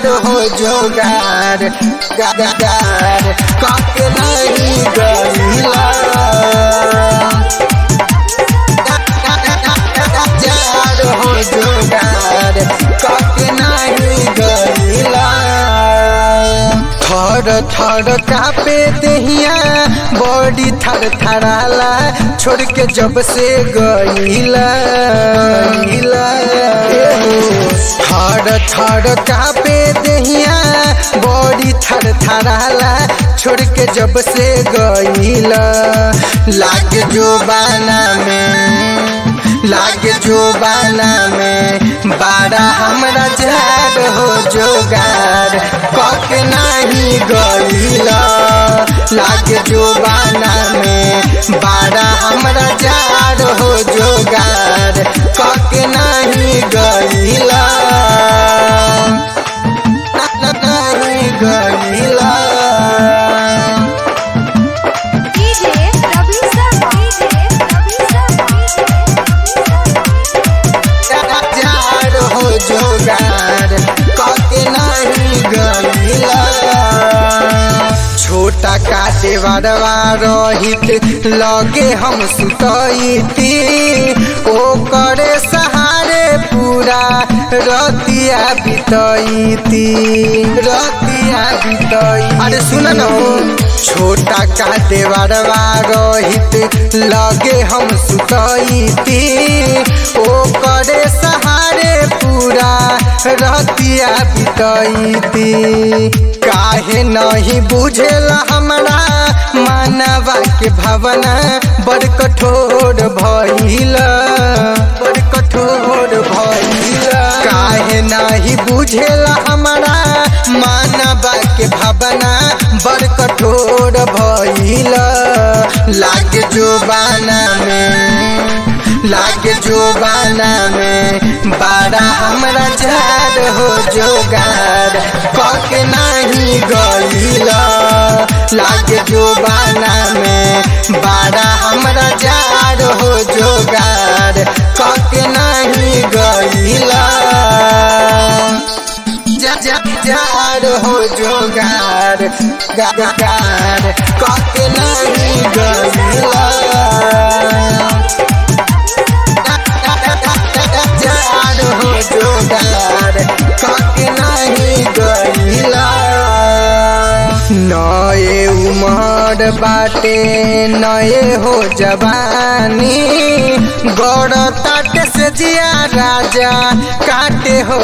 जार हो जोगार गार काके नहीं गईला जार हो जोगार काके नहीं गईला थर थर कापे दहिया बॉडी थर थराला छोड़ के जब से गईला गईला थर थर कापे दहिया बॉडी थर थराला छोड़ के जब से गईला लाग जो बाना में लागे जो बाना में बारा हमरा जार हो जोगार कक नहीं गईला लागे जो बाना में बारा हमरा जार हो जोगार कक नहीं गईला नहीं गईला DJ Ravi Sharma. DJ Ravi Sharma. जार हो जोगार कके नहीं गईला छोटा काटे बड़वा रहित लगे हम सुतईती ओ करे सहारे पूरा रतिया बितईती रतिया बितई अरे सुन न हो छोटा काटे बड़वा रहित लगे हम सुतईती ओ करे सहारे पूरा रतिया बितईती काहे नहीं बुझेला हमरा मानवा के भावना बड़ कठोर भइल बड़ कठोर भइल काहे नहीं बुझेला हमरा मानवा के भावना बड़ कठोर भइल लाग जो बाना में लागे जो बाना में बारा हमरा जार हो जोगार कक नहीं गईला लागे जो बाना में बारा हमरा जार हो जोगार कक नहीं गईला जा जा जार हो जोगार गार कक नहीं गईला जार हो जोगार कके नहीं गईला नए उमर बाटे नए हो जवानी गौर तट से जिया राजा काटे हो